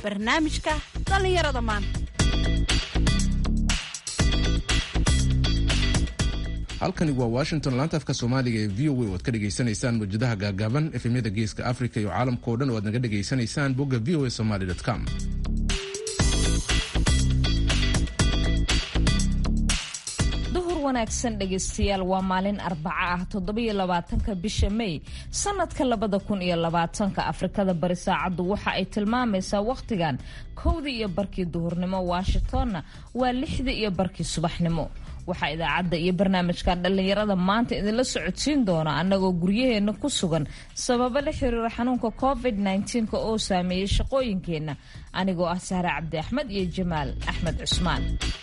barnaamijka dhallinyarada maanta halkani waa washington laanta afka soomaaliga ee v o a oo ad ka dhagaysanaysaan mawjadaha gaagaaban efemyada geeska africa iyo caalamka o dhan oo aad naga dhagaysanaysaan bogga v o a somaly com duhur wanaagsan dhegaystayaal waa maalin arbaco ah toddobiyo labaatanka bisha may sanadka labada kun iyo labaatanka afrikada bari saacaddu waxa ay tilmaamaysaa wakhtigan kowdii iyo barkii duhurnimo washingtonna waa lixdii iyo barkii subaxnimo waxaa idaacadda iyo barnaamijkan dhallinyarada maanta idinla socodsiin doona annagoo guryaheenna ku sugan sababo la xiriira xanuunka covid -19 oo saameeyey shaqooyinkeenna anigoo ah sahre cabdi axmed iyo jamaal axmed cusmaan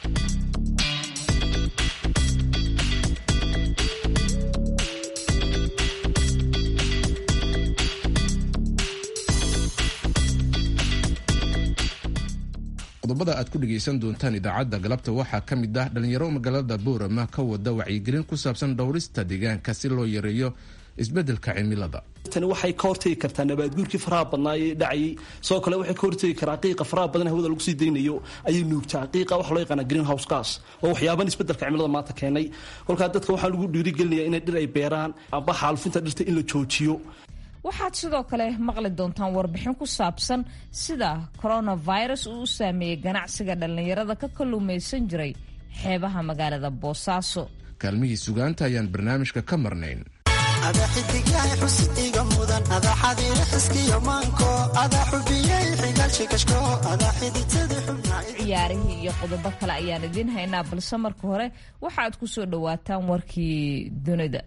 qodobada aad ku dhegaysan doontaan idaacadda galabta waxaa ka mid ah dhallinyaro magaalada boorama ka wada wacyigelin ku saabsan dhowrista deegaanka si loo yareeyo isbeddelka cimilada tani waxay ka hortegi kartaa nabaadguurkii faraha badnaa ee dhacayay sidoo kale waxay ka hortegi karaa qiiqa faraha badan hawada lagu sii daynayo ayay nuugtaa qiiqa waxa loo yaqaana green house gas oo waxyaaban isbeddelka cimilada maanta keenay kolkaa dadka waxaa lagu dhiirigelinaya inay dhir ay beeraan amba xaalufinta dhirta in la joojiyo waxaad sidoo kale maqli doontaan warbixin ku saabsan sida coronavirus uu u saameeyey ganacsiga dhallinyarada ka kalluumaysan jiray xeebaha magaalada boosaaso kaalmihii sugaanta ayaan barnaamijka ka marnayn ada xidigyahay xusid iga mudan ada xadiira xiskiyo maanko ada xubiyey xigaalshikashko ada xiditadi xubnaa ciyaarihii iyo qodobo kale ayaan idiin haynaa balse marka hore waxaad ku soo dhowaataan warkii dunida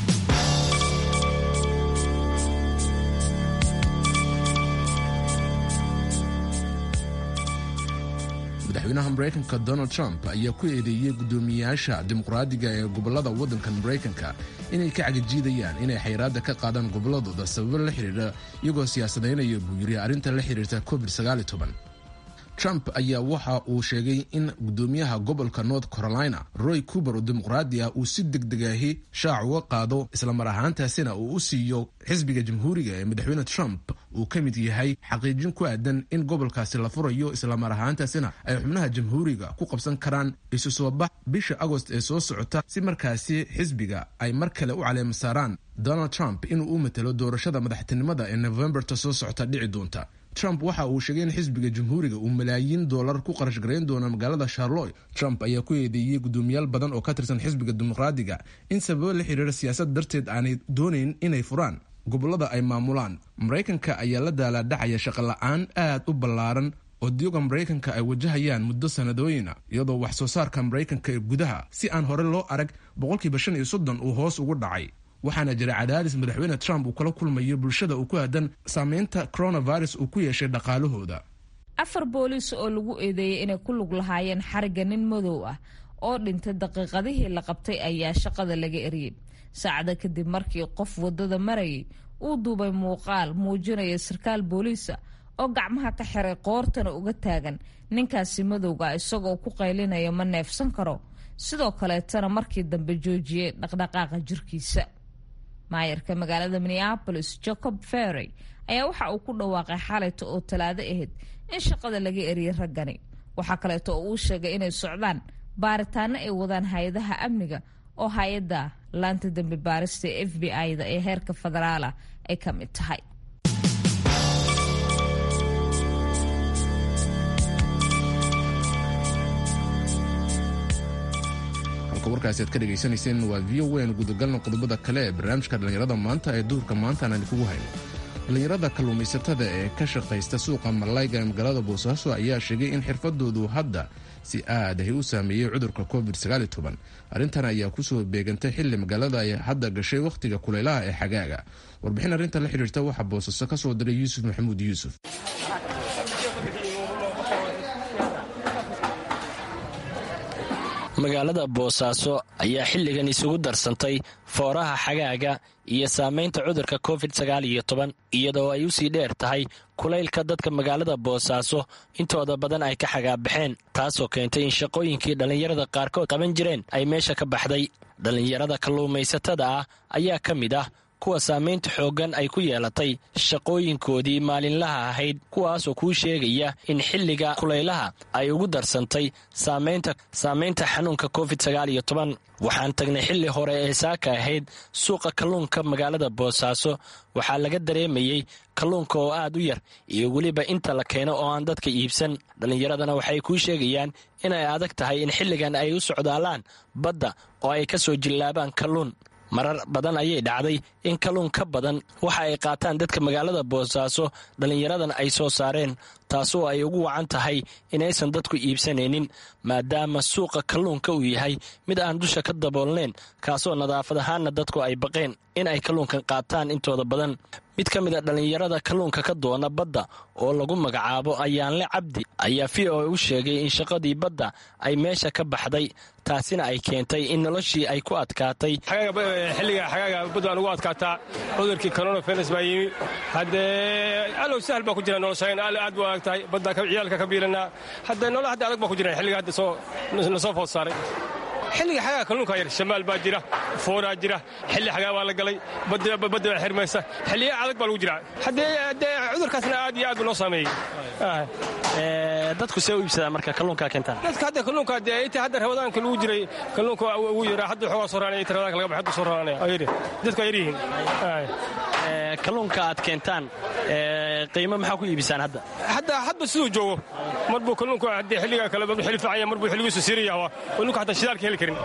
madaxweynaha maraykanka donald trump ayaa ku eedeeyey guddoomiyeyaasha dimuqraadiga ee gobolada waddanka maraykanka inay ka cagajiidayaan inay xayraadda ka qaadaan gobolladooda sababo la xidhiidha iyagoo siyaasadaynaya buu yiri arrinta la xidhiirta covid trump ayaa waxa uu sheegay in guddoomiyaha gobolka north carolina roy cuber oo dimuqraadi ah uu si degdegahi shaac uga qaado islamar ahaantaasina uu u siiyo xisbiga jamhuuriga ee madaxweyne trump uu ka mid yahay xaqiijin ku aadan in gobolkaasi la furayo islamar ahaantaasina ay xubnaha jamhuuriga ku qabsan karaan isu soo bax bisha agost ee soo socota si markaasi xisbiga ay mar kale u caleema saaraan donald trump inuu u matelo doorashada madaxtinimada ee novemberta soo socota dhici doonta trump waxa uu sheegay in xisbiga jamhuuriga uu malaayiin doolar ku qarash garayn doono magaalada charloy trump ayaa ku eedeeyey guddoomiyaal badan oo ka tirsan xisbiga dimuqraadiga in sababo la xiriira siyaasad darteed aanay doonayn inay furaan gobolada ay maamulaan maraykanka ayaa la daalaadhacaya shaqola-aan aad u ballaaran oo diyoga maraykanka ay wajahayaan muddo sanadooyina iyadoo wax soo saarka maraykanka ee gudaha si aan hore loo arag boqolkiiba shan iyo soddon uu hoos ugu dhacay waxaana jira cadaadis madaxweyne trump uu kala kulmayo bulshada uu ku aadan saameynta coronavirus uu ku yeeshay dhaqaalahooda afar booliis oo lagu eedeeyey inay ku lug lahaayeen xarigga nin madow ah oo dhintay daqiiqadihii la qabtay ayaa shaqada laga eriyey saacada kadib markii qof wadada marayay uu duubay muuqaal muujinaya sarkaal booliisa oo gacmaha ka xiray qoortana uga taagan ninkaasi madowga isagoo ku qaylinaya ma neefsan karo sidoo kaleetana markii dambe joojiyey dhaqdhaqaaqa jirkiisa maayarka magaalada minneabolis jacob ferrey ayaa waxa uu ku dhawaaqay xalayta oo talaado ahayd in shaqada laga eriyay raggani waxaa kaleeto oo uu sheegay inay socdaan baaritaano ay wadaan hay-adaha amniga oo hay-adda laanta dembi baarista ee f b i-da ee heerka federaala ay ka mid tahay warkaasi aad ka dhegaysanayseen waa v o n gudagalna qodobada kale ee barnaamijka dhallinyarada maanta ee duhurka maanta aan idinkugu hayno dhallinyarada kalluumaysatada ee ka shaqaysta suuqa malayga ee magaalada boosaaso ayaa sheegay in xirfadoodu hadda si aad ahi u saameeyey cudurka covid arrintan ayaa kusoo beegantay xilli magaalada ay hadda gashay wakhtiga kulaylaha ee xagaaga warbixin arrintan la xidhiirta waxaa boosaaso ka soo diray yuusuf maxamuud yuusuf magaalada boosaaso ayaa xilligan isugu darsantay fooraha xagaaga iyo saamaynta cudurka covid sagaal iyo toban iyadoo ay usii dheer tahay kulaylka dadka magaalada boosaaso intooda badan ay ka xagaabaxeen taasoo keentay in shaqooyinkii dhallinyarada qaarkood qaban jireen ay meesha ka baxday dhallinyarada kalluumaysatada ah ayaa ka mid ah kuwa saamaynta xooggan ay ku yeelatay shaqooyinkoodii maalinlaha ahayd kuwaasoo kuu sheegaya in xilliga kulaylaha ay ugu darsantay saamaynta xanuunka covid waxaan tagnay xilli hore ee saaka ahayd suuqa kalluunka magaalada boosaaso waxaa laga dareemayey kalluunka oo aad u yar iyo weliba inta la keeno oo aan dadka iibsan dhallinyaradana waxay kuu sheegayaan inay adag tahay in xilligan ay u socdaalaan badda oo ay ka soo jillaabaan kalluun marar badan ayay dhacday in kalluun ka badan waxa ay qaataan dadka magaalada boosaaso dhallinyaradan ay soo saareen taasoo ay ugu wacan tahay inaysan dadku iibsanaynin maadaama suuqa kalluunka uu yahay mid aan dusha ka daboolnayn kaasoo nadaafad ahaanna dadku ay baqeen in ay kalluunkan qaataan intooda badan mid ka mid a dhallinyarada kalluunka ka doona badda oo lagu magacaabo ayaanle cabdi ayaa v o u sheegay in shaqadii badda ay meesha ka baxday taasina ay keentay in noloshii ay ku adkaatay xilliga xagaaga badda aan ugu adkaataa cudurkii coronavirus baa yimi haddee alow sahal baa ku jira noloshayn aad bu adag tahay badda ciyaalka ka biilanaa haddee nolol hadda adag baa ku jira xilliga hadda soo nasoo food saaray xilliga xagaa kalluunka yar shamaal baa jira fooraa jira xilli xagaa baa la galay badda baa xirmaysa xilliya adag baa lagu jiraa haddee cudurkaasna aad iyo aad buu noo saameeyey dadku see u iibsadaan marka kalluunkaa keentaan dadka hadda kalluunka dee inta hadda rabadaanka lagu jiray kalluunka ugu yaraa hadda xoogaa soo raanaya inta rabadaanka laga baxay hadda soo raanaya ayiri dadku ay yaryihiin kalluunka aad keentaan qiimo maxaa ku iibisaan hadda hadda hadba siduu joogo mar buu kalluunku haddee xilliga kale mar buu xilli fiican yahay mar buu xilligiisu siiraya waa kalluunka hataa shidaalka heli karin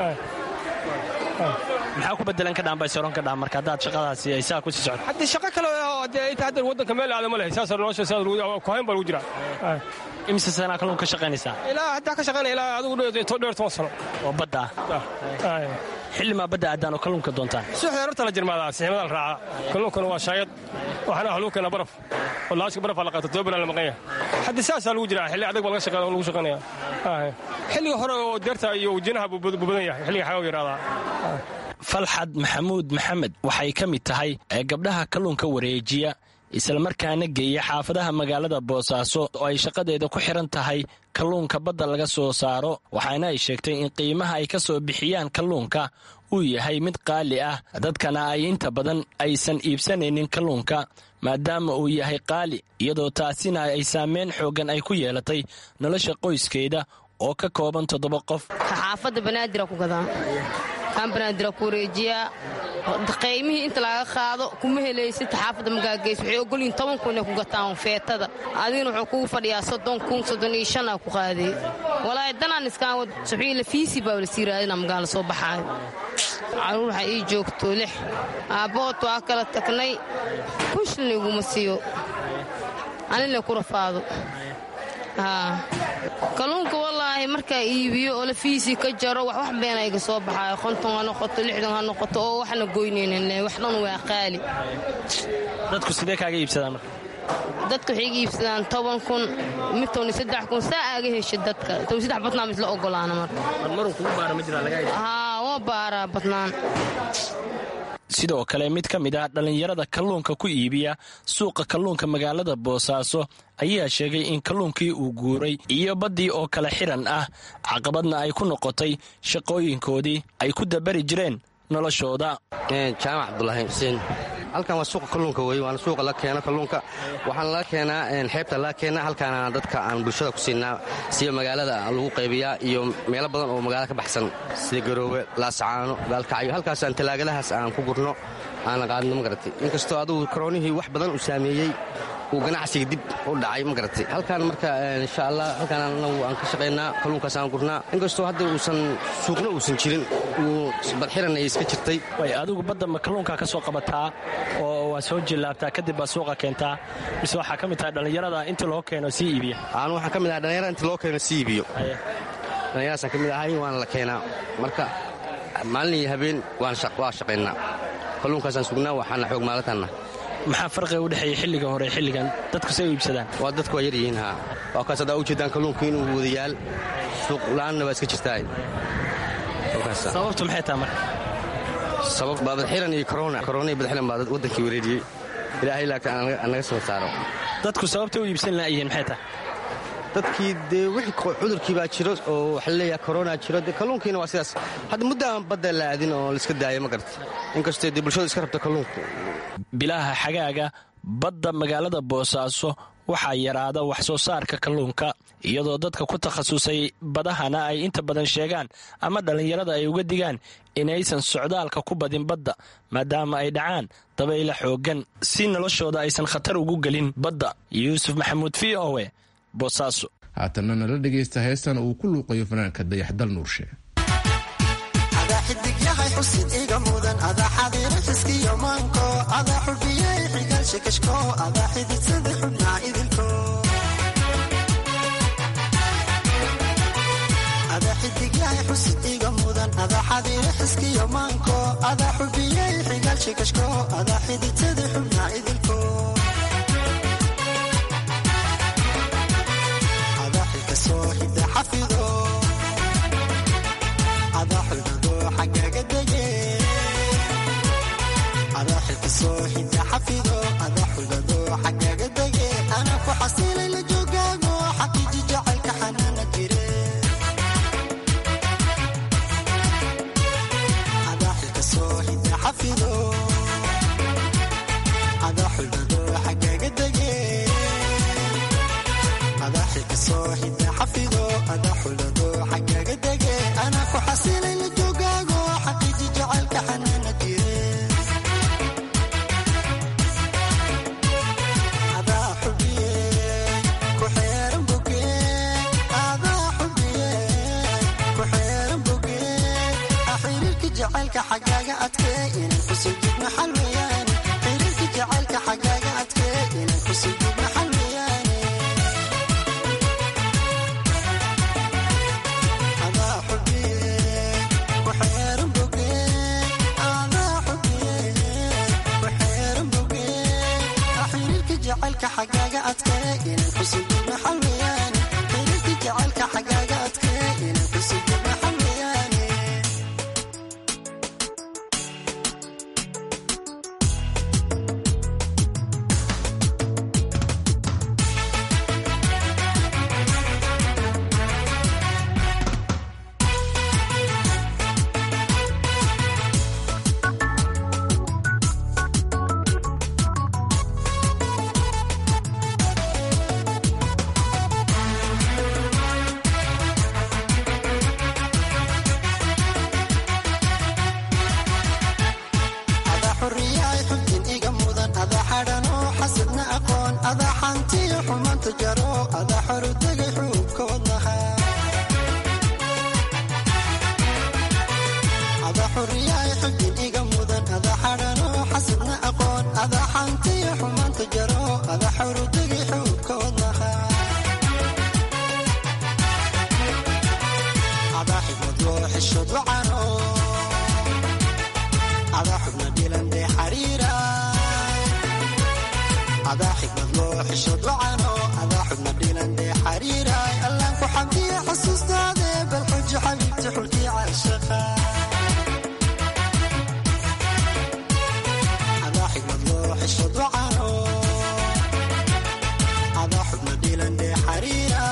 maxaa ku bedelan ka dhaanbay soron ka dhaan marka haddaad shaqadaasi ay saa ku sii socoto haddii shaqo kale oo dee inta hadda waddanka meel aada ma leh saasa nolosha saas kuhayn baa lagu jiraa imise sanaa kalluun ka shaqaynaysaa ilaa haddaa ka shaqaynaya ilaa adigu dheer toban sano oo badda ah xilli maa badda aadaan oo kalluunka doontaan suuxda horta la jirmaadaa siximada la raacaa kalluunkana waa shaayad waxaana wax lagu keenaa baraf oo laashka barafaa la qaata toban la maqan yahay haddii saasaa lagu jiraa xilli adag baa laga shaqeeya lagu shaqaynaya xilliga hore oo deerta iyo wajinaha buu badan yahay xilliga xagaa yaraadaa falxad maxamuud maxamed waxay ka mid tahay ee gabdhaha kalluunka wareejiya islamarkaana geeya xaafadaha magaalada boosaaso oo ay shaqadeeda ku xiran tahay kalluunka badda laga soo saaro waxaana ay sheegtay in qiimaha ay ka soo bixiyaan kalluunka uu yahay mid qaali ah dadkana ay inta badan aysan iibsanaynin kalluunka maadaama uu yahay qaali iyadoo taasina ay saameyn xooggan ay ku yeelatay nolosha qoyskeeda oo ka kooban toddoba qof xaafadda banaadira ku gadaa kaan banaadira ku wareejiyaa qaymihii inta laga qaado kuma helaysid xaafadda magaagays waxay ogolyihin toban kun inay ku gataan feetada adigina wuxuu kugu fadhiyaa soddon kun soddon iyo shan aa ku qaadee walaahi danaan iskaan wad suxii lafiisi baa la sii raadina magaala soo baxaayo caruur waxaa ii joogto lix aabbahood waa kala tagnay kushlan iguma siiyo anina ku rafaado kalluunka wallaahi markaa iibiyo oo lafiisii ka jaro wax wax beena iga soo baxaayo konton ha noqoto lixdan ha noqoto oo waxna goynaynin wax dhan waa qaali dadku sidee kaaga iibsadaan marka dadka waxay iga iibsadaan toban kun mid tobni saddex kun saa aaga hesha dadka tobni saddex badnaan isla ogolaana marka marmaruu kugu baara ma jiraa laga haa waa baaraa badnaan sidoo kale mid ka mid ah dhallinyarada kalluunka ku iibiya suuqa kalluunka magaalada boosaaso ayaa sheegay in kalluunkii uu guuray iyo baddii oo kale xiran ah caqabadna ay ku noqotay shaqooyinkoodii ay ku dabari jireen noloshooda jaamac cabdulaahi xuseen halkan waa suuqa kalluunka wey waana suuqa la keeno kalluunka waxaana laga keenaa xeebta laga keenaa halkaana dadka aan bulshada ku siinaa sida magaalada lagu qaybiyaa iyo meelo badan oo magaalada ka baxsan sida garoowe laasacaano gaalkacyo halkaasaan talaagadahaas aan ku gurno aana qaadno ma garatay inkastoo adugu karoonihii wax badan uu saameeyey uu ganacsiga dib u dhacay ma garatay halkaan marka insha allah halkaan anagu aan ka shaqaynaa kalluunkaas aan gurnaa inkastoo hadda uusan suuqna uusan jirin uu badxiran ay iska jirtay way adigu badda ma kalluunkaa ka soo qabataa oo waa soo jillaabtaa kadib baa suuqa keentaa mise waxaa ka mid tahay dhallinyarada inta loo keeno sii iibiya aanu waxaan ka mid ahay dhallinyarada inta loo keeno sii iibiyo dhallinyaradaasaan ka mid ahay waana la keenaa marka maalin iyo habeen waa shaqaynaa kalluunkaasaan sugnaa waxaana xoog maalintanna maxaa farqiga u dhexeeya xilliga hore xilligan dadku say u iibsadaan waa dadku waa yaryihiin haa waa kaas haddaa u jeedaan kalluunku inuu wadayaal suuq la'aanna waa iska jirtaa sababtu maxay taha marka sabab baa badxiran iyo korona korona iyo badxiran baa waddankii wareeriyey ilaahay laagta aan naga soo saaro dadku sababta u iibsan la'yihiin maxay tahay dadkii dee wixii cudurkii baa jiro oo waxa laleeyaha korona jiro dee kalluunkiina waa sidaas hadda muddo aan badda la aadin oo laiska daayo ma garata inkastoo dee bulshadu iska rabta kalluunku bilaha xagaaga badda magaalada boosaaso waxaa yaraada wax soo saarka kalluunka iyadoo dadka ku takhasusay badahana ay inta badan sheegaan ama dhallinyarada ay uga digaan inaysan socdaalka ku badin badda maadaama ay dhacaan dabayla xooggan si noloshooda aysan khatar ugu gelin badda yuusuf maxamuud v o e boosaaso haatanna nala dhegaysta heestan uu ku luuqayo fanaanka dayaxdal nuurshe adaa xidig yahay xusid iga mudan adaa xadiiro xiskiyo maanko adaa xubiyey xigal shikashko adaa xididsada xubnaa idilko adaa xidig yahay xusid iga mudan adaa xadiiro xiskiyo maanko adaa xubiyey xigal shikashko adaa xididsada xubnaa idilko adaa xilka soo hidda xafido adaa xulgado xaggaga dege adaa xilka soo hidda xafido adaa xulgado xaggaga dege anaa ku xasilay la joogaago xaqiiji jacaylka xanaana jire adaa xilka soo hidda xafido adaa xulgado xaggaga dege adaa xilka soo hidda xafido adaa xulgado xaggaga dege anaa ku xasilay la joogaago xaqiiji jacaylka xanaana jire adaa xubiye ku xeeran boge adaa xubiye ku xeeran boge xiriirka jacaylka xaggaaga adkee inay kusujidna xal weeyaane xiriirka jacaylka xaggaaga adkee inay kusujidna xal weeyaane adaa xubiye ku xeeran boge adaa xubiye ku xeeran boge xiriirka jacaylka xaggaaga adkee inay kusujidna xal weeyaane xiriirka jacaylka xaggaaga adkee inay kusujidna xal weeyaane adaa xuriyaay xubtin iga mudan adaa xadhanoo xasidna aqoon adaa xantiyo xumaanta jaro adaa xorutagay xuubka wadnaha adaa xuriyaay xubtin iga mudan adaa xadhanoo xasidna aqoon adaa xantiyo xumaanta jaro adaa xorutagay xuubka wadnaha adaa xigmad loo xishod wacano adaa xubna dhilan dee xariira adaa xigmad loo xishod wacano adaa xubna dhilan dee xariira allaan ku xamdiya xasuustaade bal xujo xabiibti xulkii caashaqa adaa xigmad loo xishod wacano adaa xubna dhilan dee xariira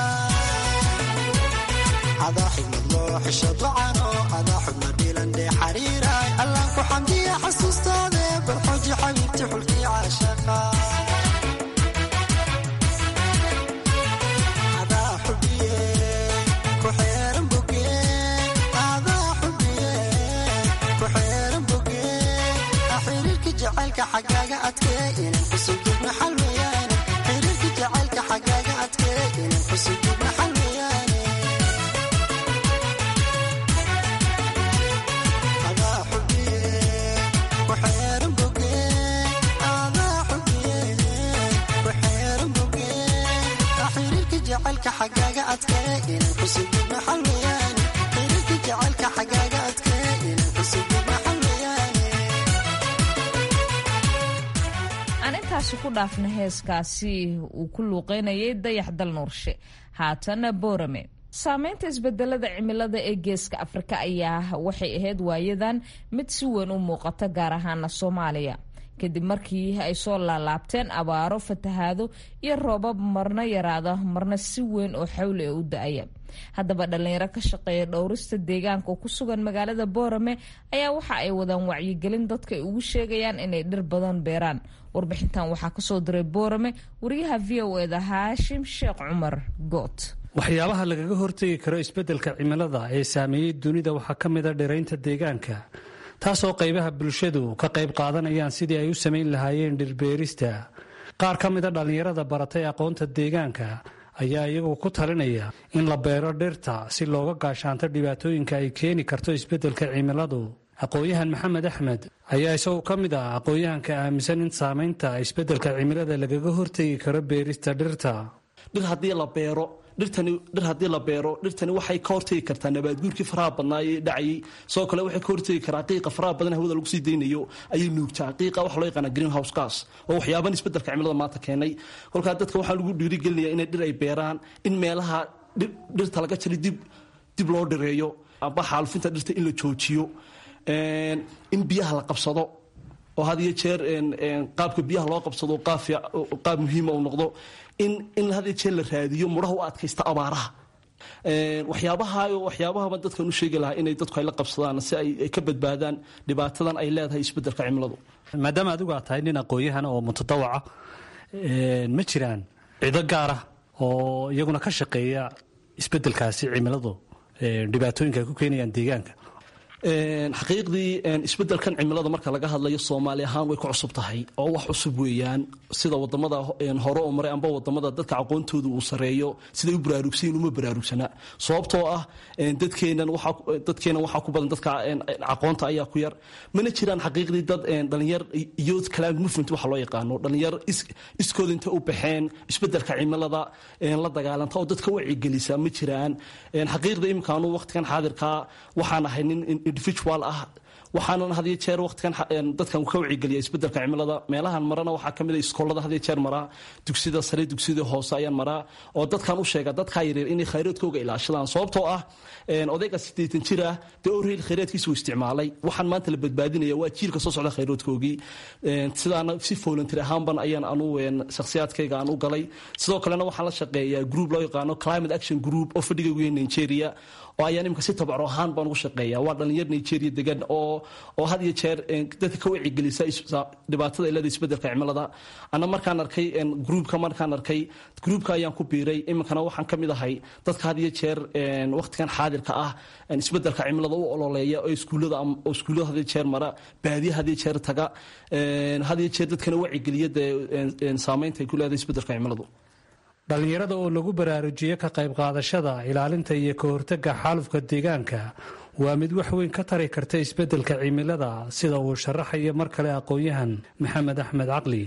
adaa xigmad loo xishod wacano adaa xubna dhilan dee xariira allaan ku xamdiya xasuustaade bal xujo xabiibti xulkii caashaqa adaa xubiye ku xeeran boge adaa xubiye ku xeeran boge xiriirka jacaylka xaggaaga adkee inaan kusujudna xal weeyaane xiriirka jacaylka xaggaaga adkee inaan kusujudna xal weeyaane adaa xubiye ku xeeran boge adaa xubiye ku xeeran boge xiriirka jacaylka xaggaaga adkee inaan kusujudna xal weeyaane xiriirka jacaylka xaggaaga adkee inaan kusujudna xal weeyaane aan intaasi ku dhaafna heeskaasi uu ku luuqeynayay dayax dal nuurshe haatana boorame saameynta isbedelada cimilada ee geeska afrika ayaa waxay ahayd waayadan mid si weyn u muuqata gaar ahaana soomaaliya kadib markii ay soo laalaabteen abaaro fatahaado iyo roobab marna yaraada marna si weyn oo xawli ee u da-aya haddaba dhallinyaro ka shaqeeya dhowrista deegaanka oo ku sugan magaalada boorame ayaa waxa ay wadaan wacyigelin dadka ay ugu sheegayaan inay dhir badan beeraan warbixintan waxaa kasoo diray boorame wariyaha v o eda haashim sheekh cumar goot waxyaabaha lagaga hortegi karo isbeddelka cimilada ee saameeyey dunida waxaa ka mid a dhiraynta deegaanka taasoo qaybaha bulshadu ka qayb qaadanayaan sidii ay u samayn lahaayeen dhirbeerista qaar ka mid a dhallinyarada baratay aqoonta deegaanka ayaa iyagu ku talinaya in la beero dhirta si looga gaashaanto dhibaatooyinka ay keeni karto isbeddelka cimiladu aqoon-yahan maxamed axmed ayaa isagu ka mid ah aqoon-yahanka aaminsan in saamaynta isbeddelka cimilada lagaga hortegi karo beerista dhirta dhir haddii la beero dhirtani dhir haddii la beero dhirtani waxay ka hortegi kartaa nabaadguurkii faraha badnaa ee dhacayay sidoo kale waxay ka hortegi karaa qiiqa faraha badan hawada lagu sii daynayo ayay nuugtaa qiiqa waxa loo yaqaana green house gas oo waxyaaban isbeddelka cimilada maanta keenay kolkaa dadka waxaa lagu dhiirigelinaya inay dhir ay beeraan in meelaha dhirta laga jari dib dib loo dhireeyo amba xaalufinta dhirta in la joojiyo in biyaha la qabsado oo had iyo jeer qaabka biyaha loo qabsado qaab muhiima uu noqdo in in had iyo jeer la raadiyo mudhaha u adkaysta abaaraha waxyaabaha waxyaabahaba dadkan u sheegi lahaa inay dadku ay la qabsadaan si ay ka badbaadaan dhibaatadan ay leedahay isbeddelka cimiladu maadaama adigu aad tahay nin aqoon-yahan oo mutadawaca ma jiraan cido gaara oo iyaguna ka shaqeeya isbeddelkaasi cimiladu dhibaatooyinka ay ku keenayaan deegaanka xaqiiqdii isbeddelkan cimilada marka laga hadlayo soomaali ahaan way ku cusub tahay oo wax cusub weeyaan sida wadamada hore oo maray amba wadamada dadka aqoontooda uu sareeyo siday u baraarugsayin uma baraarugsana sababtoo ah dadkeenan waxaa ku badan dadka aqoonta ayaa ku yar mana jiraan xaqiiqdii dad dhalinyar youth climate movement waxa loo yaqaano dhalinyar iskooda inta u baxeen isbeddelka cimilada la dagaalanta oo dadka wacigelisa ma jiraan xaqiiqda imikaanu waqtigan xaadirkaa waxaan ahay nin individual ah waxaanan hadiyo jeer waqtigan dadkan ka wacigeliya isbeddelka cimilada meelahan marana waxaa kamid a iskoolada hadiyo jeer maraa dugsida sare dugsida hoose ayaan maraa oo dadkan u sheega dadkaa yareer inay khayraadkooga ilaashadaan sababtoo ah odayga siddeetan jir ah dee orheyl khayraadkiisa uu isticmaalay waxaan maanta la badbaadinaya waa jiilka soo socda khayraadkoogii sidaana si volunteer ahaanban ayaan anu shakhsiyaadkayga aan u galay sidoo kalena waxaan la shaqeeyaa group loo yaqaano climate action group oo fadhiga weya nigeria oo ayaan imika si tabacro ahaan baan ugu shaqeeya waa dhalinyar nigeria degan oo oo had iyo jeer dadka ka wacigelisa dhibaatada ilada isbeddelka cimilada ana markaan arkay groupka markaan arkay groupka ayaan ku biiray iminkana waxaan ka mid ahay dadka had iyo jeer waqtigan xaadirka ah isbeddelka cimilada u ololeeya oo iskuullada oo iskuullada had iyo jeer mara baadiya had iyo jeer taga had iyo jeer dadkana wacigeliya dee saameynta ay ku leedahay isbeddelka cimiladu dhallinyarada oo lagu baraarujiyo ka qayb qaadashada ilaalinta iyo ka hortagga xaalufka deegaanka waa mid wax weyn ka tari karta isbeddelka cimilada sida uu sharaxayo mar kale aqoon-yahan maxamed axmed caqli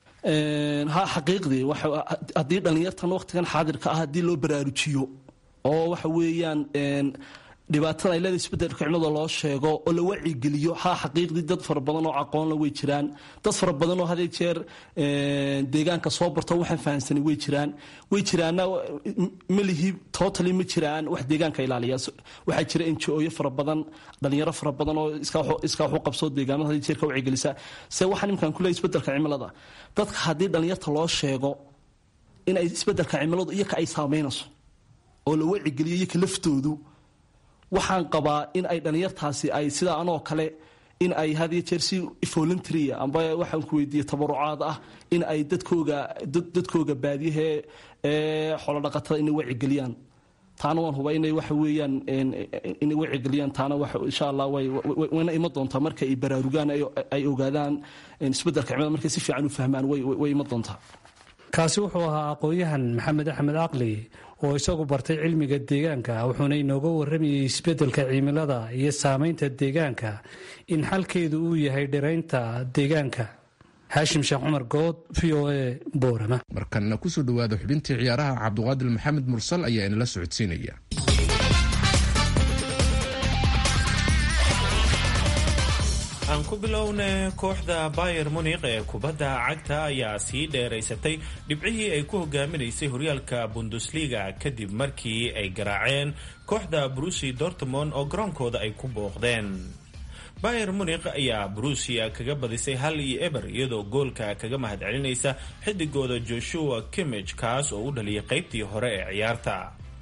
ha xaqiiqdii haddii dhallinyartan waqtigan xaadirka ah haddii loo baraarujiyo oo waxa weeyaan dhibaatada ay leedahay isbeddelka cimilada loo sheego oo la wacigeliyo ha xaqiiqdii dad fara badan oo aqoonla way jiraan dad fara badan oo hadee jeer deegaanka soo barto waxaan fahamsanay way jiraan way jiraanna melihi totally ma jiraan wax deegaanka ilaaliya waxaa jira enjooyo fara badan dhalinyaro fara badan oo iskaa waxu qabsoo deegaamada hadii jeer ka wacigelisa se waxaan imkaan kuleeyahay isbeddelka cimilada dadka haddii dhalinyarta loo sheego in ay isbeddelka cimiladu iyoka ay saameynayso oo la wacigeliyo iyoka laftoodu waxaan qabaa in ay dhalinyartaasi ay sida anoo kale in ay hadiyo jeer si voluntarya amba waxaan ku weydiiye tabarucaad ah in ay dadkooga dadkooga baadiyahee ee xoolodhaqatada inay wacigeliyaan taana waan hubaa inay waxa weeyaan inay wacigeliyaan taana insha allah wayna ima doontaa marka ay baraarugaan ay ogaadaan isbeddelka cimilada markay si fiican u fahmaan way ima doontaa kaasi wuxuu ahaa aqoon-yahan maxamed axmed caqli oo isagu bartay cilmiga deegaanka wuxuuna inooga warramayay isbeddelka cimilada iyo saamaynta deegaanka in xalkeedu uu yahay dhiraynta deegaanka haashim sheekh cumar good v o a boorama markanna kusoo dhowaada xubintii ciyaaraha cabduqaadir maxamed mursal ayaa inala socodsiinaya aan ku bilowna kooxda bayer munikh ee kubadda cagta ayaa sii dheeraysatay dhibcihii ay ku hogaaminaysay horyaalka bundesliga kadib markii ay garaaceen kooxda brusi dortmond oo garoonkooda ay ku booqdeen bayer munikh ayaa brusia kaga badisay hal iyo eber iyadoo goolka kaga mahadcelinaysa xidigooda joshua kimich kaas oo u dhaliyay qaybtii hore ee ciyaarta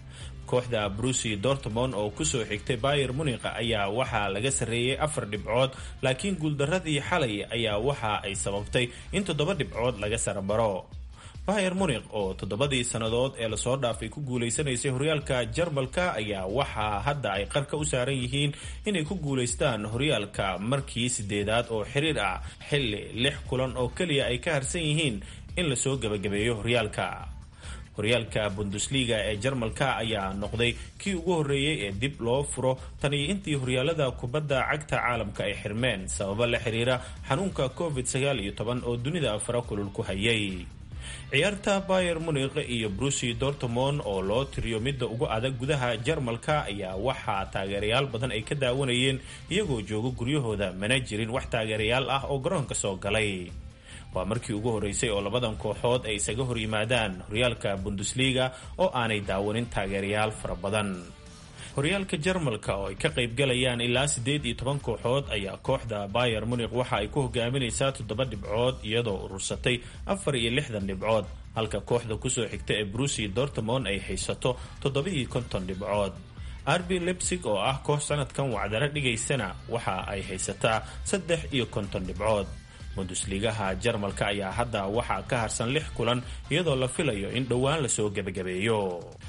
kooxda brusi dortmond oo kusoo xigtay bayer munikh ayaa waxaa laga sarreeyey afar dhibcood laakiin guuldaradii xalay ayaa waxa ay sababtay in toddoba dhibcood laga sarabaro bayer munikh oo toddobadii sannadood ee lasoo dhaafay ku guulaysanaysay horyaalka jarmalka ayaa waxaa hadda ay qarka u saaran yihiin inay ku guulaystaan horyaalka markii sideedaad oo xiriir ah xilli lix kulan oo keliya ay ka harsan yihiin in lasoo gebagabeeyo horyaalka horyaalka bundesliga ee jarmalka ayaa noqday kii ugu horreeyey ee dib loo furo tan iyo intii horyaalada kubadda cagta caalamka ay xirmeen sababo la xiriira xanuunka covid sagaal iyo toban oo dunida fara kulul ku hayay ciyaarta bayer munikh iyo brusi dortmond oo loo tiriyo midda ugu adag gudaha jarmalka ayaa waxaa taageerayaal badan ay ka daawanayeen iyagoo jooga guryahooda mana jirin wax taageerayaal ah oo garoonka soo galay waa markii ugu horreysay oo labadan kooxood ay isaga hor yimaadaan horyaalka bundesliga oo aanay daawanin taageerayaal fara badan horyaalka jarmalka oo ay ka qaybgalayaan ilaa siddeed iyo toban kooxood ayaa kooxda bayer munikh waxa ay ku hogaaminaysaa toddoba dhibcood iyadoo urursatay afar iyo lixdan dhibcood halka kooxda kusoo xigta ee brusi dortmond ay haysato toddoba-iyo konton dhibcood arbi lebsig oo ah koox sanadkan wacdaro dhigaysana waxa ay haysataa saddex iyo konton dhibcood bundusligaha jarmalka ayaa hadda waxaa ka harsan lix kulan iyadoo la filayo in dhowaan lasoo gebagabeeyo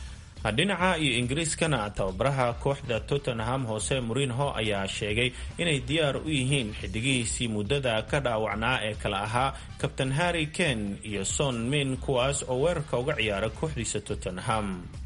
dhinaca iyo ingiriiskana tababaraha kooxda tottenham hoose murinho ayaa sheegay inay diyaar u yihiin xidigihiisii muddada ka dhaawacnaa ee kala ahaa kabtain harry ken iyo son min kuwaas oo weerarka uga ciyaara kooxdiisa tottenham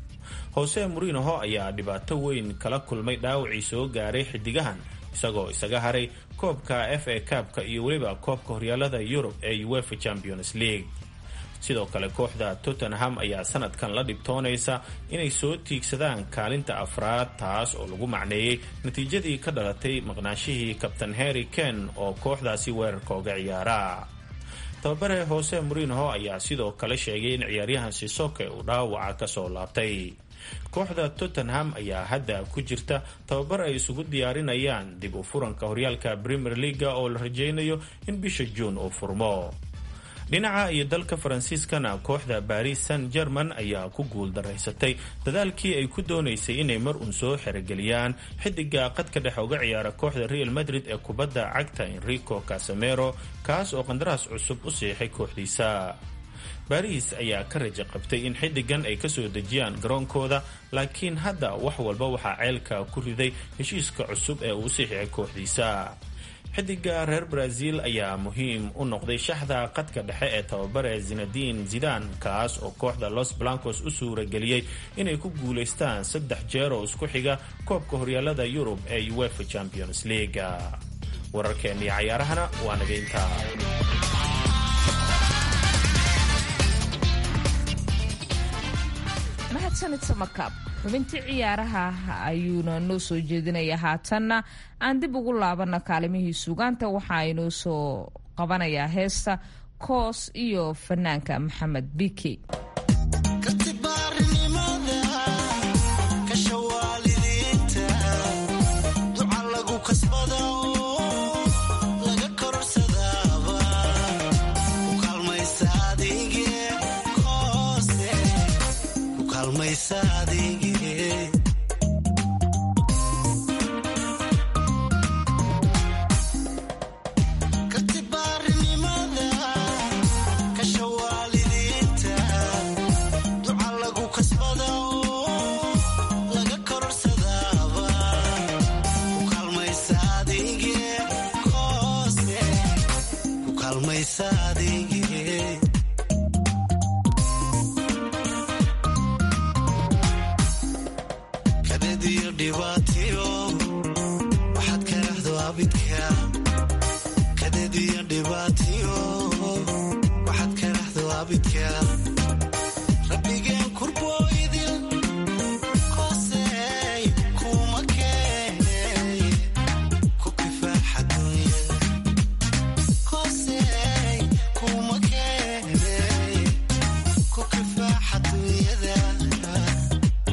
hoose murinho ayaa dhibaato weyn kala kulmay dhaawacii soo gaaray xidigahan isagoo isaga haray koobka f a kaabka iyo weliba koobka horyaalada yurub ee uefa champions league sidoo kale kooxda tottenham ayaa sanadkan la dhibtoonaysa inay soo tiigsadaan kaalinta afraad taas oo lagu macneeyey natiijadii ka dhalatay maqnaashihii kabtain harry ken oo kooxdaasi weerarka uga ciyaara tababare hoose murinho ayaa sidoo kale sheegay in ciyaaryahan sisoke uu dhaawaca kasoo laabtay kooxda tottenham ayaa hadda ku jirta tababar ay isugu diyaarinayaan dib u furanka horyaalka premier leaga oo la rajaynayo in bisha juun uu furmo dhinaca iyo dalka faransiiskana kooxda baris san german ayaa ku guul daraysatay dadaalkii ay ku doonaysay inay mar uun soo xerogeliyaan xidiga qadka dhexe uga ciyaara kooxda real madrid ee kubadda cagta enrico casamero kaas oo qandaraas cusub u siixay kooxdiisa baris ayaa ka raja qabtay in xiddigan ay kasoo dejiyaan garoonkooda laakiin hadda wax walba waxaa ceelka ku riday heshiiska cusub ee uu siixiyay kooxdiisa xidiga reer brazil ayaa muhiim u noqday shaxda qadka dhexe ee tababare zinadin zidan kaas oo kooxda los blancos u suurageliyey inay ku guulaystaan saddex jeer oo isku xiga koobka horyaalada yurub ee uefa champions leaga wararkeennii cayaarahana waa nageynta mahadsanid samakaab xubintii ciyaaraha ayuuna noo soo jeedinaya haatanna aan dib ugu laabana kaalimihii suugaanta waxaa inoo soo qabanayaa heesta koos iyo fanaanka maxamed biki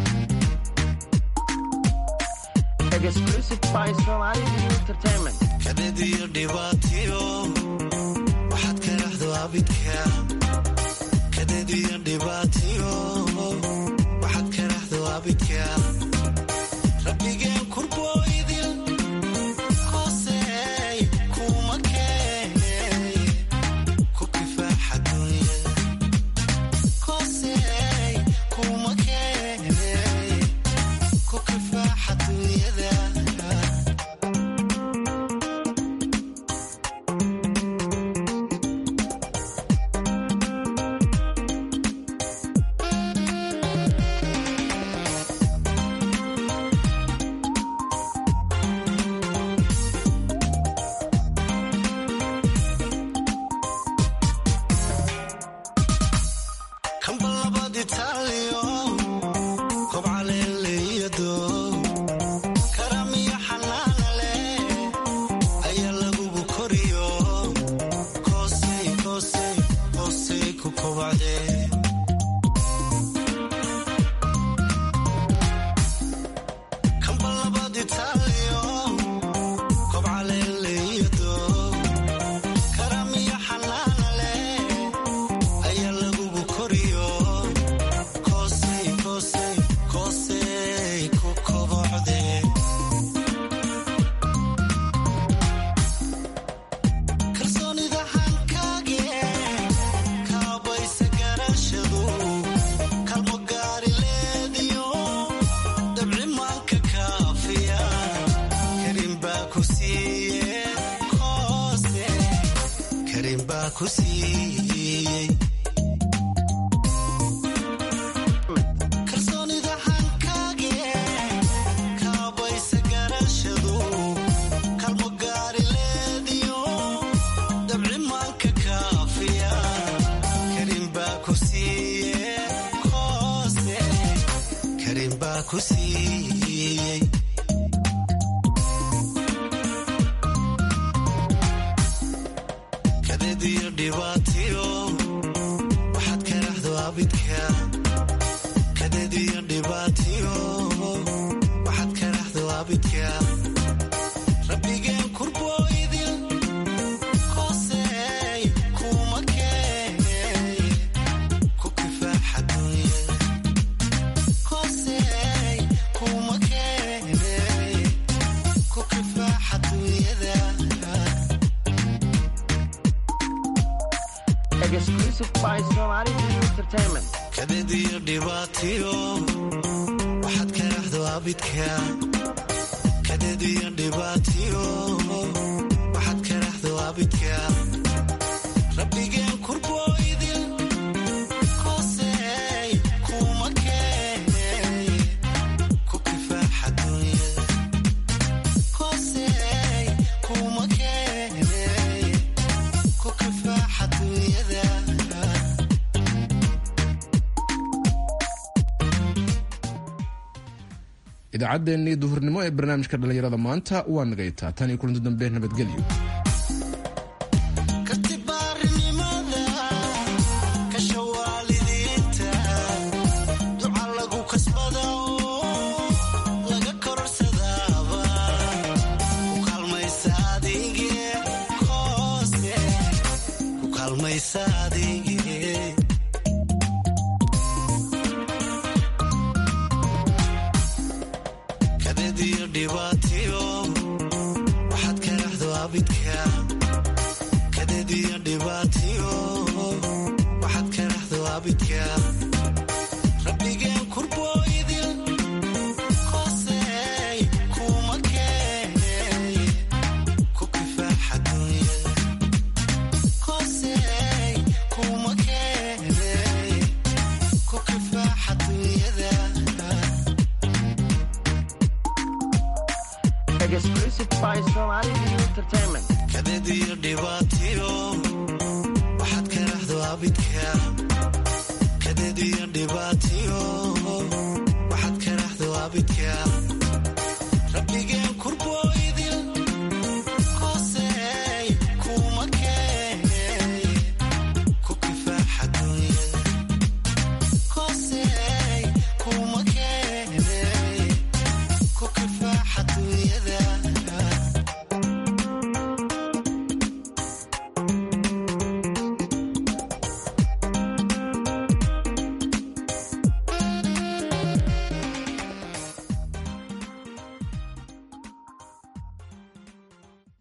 exclusive by Somali Entertainment. kadeed iyo dhibaatiyo waxaad ka raxdo abidka kadeed iyo dhibaatiyo waxaad ka raxdo abidka rabbigeen kurbooydil koosey kuma keenay ku kifaaxa dunya koosey kuma keenay ku kifaaxa dunyada kamba labad itaaliyo kobca leeleyado karamiyo xanaana leh ayaa lagugu koriyo koosey koosey koosey ku kobacde kamba labad itaaliyo kobca leeleyado karamiyo xanaana leh ayaa lagugu koriyo koosey koosey koosey ku kobocde kalsoonida hankage kaabaysa garashadu kalmo gaari leediyo dabci maanka kaafiya karin baa ku siiye koose karin baa ku siiyey kalsoonida hankage kaabaysa garashadu kalmo gaari leediyo dabci maanka kaafiya karin baa ku siiye koose karin baa ku siiyey kadeed iyo dhibaatiyo waxaad ka raxdo abidka kadeed iyo dhibaatiyo waxaad ka raxdo abidka rabbigeen kurbooydil koosey kuma keenay ku kifaaxa dunya koosey kuma keenay ku kifaaxa dunyada kadeed iyo dhibaatiyo waxaad ka raxdo abidka kadeed iyo dhibaatiyo waxaad ka raxdo abidka rabbigeen kurbooydil koosey kuma keenay ku kifaaxa dunya koosey kuma keenay ku kifaaxa dunyada idaacaddeenii duhurnimo ee barnaamijka dhallinyarada maanta waa nagaytaa tan iyo kulanti dambe nabadgelyo kartibaarinimada kasha waalidiinta duca lagu kasbada oo laga kororsadaaba ku kaalmaysa adige koose ku kaalmaysa adige kadeed iyo dhibaatiyo waxaad ka raxdo abidka kadeed iyo dhibaatiyo waxaad ka raxdo abidka rabbigeen kurbooydil koosey kuma keenay ku kifaaxa dunya koosey kuma keenay ku kifaaxa dunyada kadeed iyo dhibaatiyo waxaad ka raxdo abidka kadeed iyo dhibaatiyo waxaad ka raxdo abidka rabbigeen kurbo